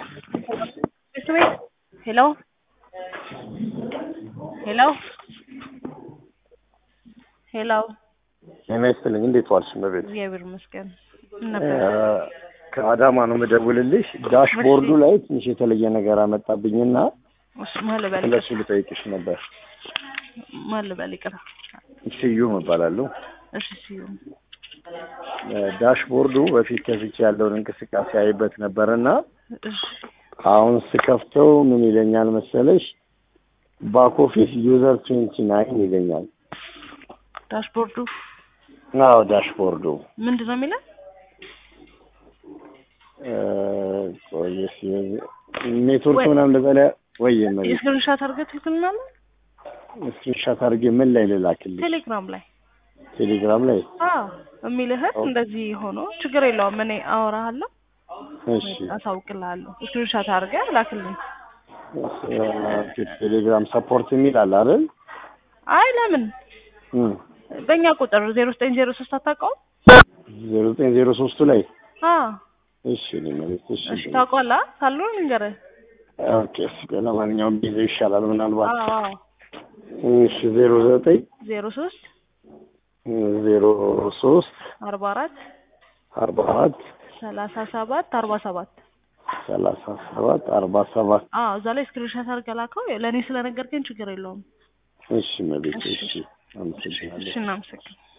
ሄሎ ሄሎ ሄሎ ጤና ይስጥልኝ። እንዴት ዋልሽ እመቤት? እግዚአብሔር ይመስገን። ምን እ ነበር? ከአዳማ ነው የምደውልልሽ። ዳሽቦርዱ ላይ ትንሽ የተለየ ነገር አመጣብኝና እሺ ማን ልበል? ስለሱ ልጠይቅሽ ነበር። ማን ልበል? ይቅር። ስዩም እባላለሁ። እሺ ስዩም። እ ዳሽቦርዱ በፊት ከፍቼ ያለውን እንቅስቃሴ አይበት ነበርና እሺ አሁን ስከፍተው ምን ይለኛል መሰለሽ ባክ ኦፊስ ዩዘር ትዌንቲ ናይን ይለኛል። ዳሽቦርዱ አዎ ዳሽቦርዱ ምንድን ነው የሚለው? እ ቆይ እስኪ ኔትወርክ ምናምን እንደዛ ላይ ወይ እመቤት የስክሪንሻት አድርገህ ትልክልናለህ? ስክሪንሻት አድርጌ ምን ላይ ልላክልሽ? ቴሌግራም ላይ ቴሌግራም ላይ አዎ የሚልህን እንደዚህ ሆኖ ችግር የለውም። እኔ አወራሃለሁ፣ እሺ አሳውቅልሃለሁ። ስክሪንሻት አድርገህ ላክልኝ። እ ቴሌግራም ሰፖርት የሚል አለ አይደል? አይ ለምን እም በእኛ ቁጥር ዜሮ ዘጠኝ ዜሮ ሶስት አታውቀውም? ዜሮ ዘጠኝ ዜሮ ሶስቱ ላይ አዎ እሺ እኔ ማለት እሺ እሺ ታውቀዋለህ? ካለው ንገረህ። ኦኬ እስኪ ለማንኛውም ጊዜ ይሻላል ምናልባት አዎ አዎ እሺ ዜሮ ዘጠኝ ዜሮ ሶስት ዜሮ ሶስት አርባ አራት አርባ አራት ሰላሳ ሰባት አርባ ሰባት ሰላሳ ሰባት አርባ ሰባት አዎ እዛ ላይ ስክሪንሻት አድርገህ ላከው። ለእኔ ስለነገርከኝ ችግር የለውም። እሺ መቤት እሺ አመሰግናለሁ እሺ እናመሰግን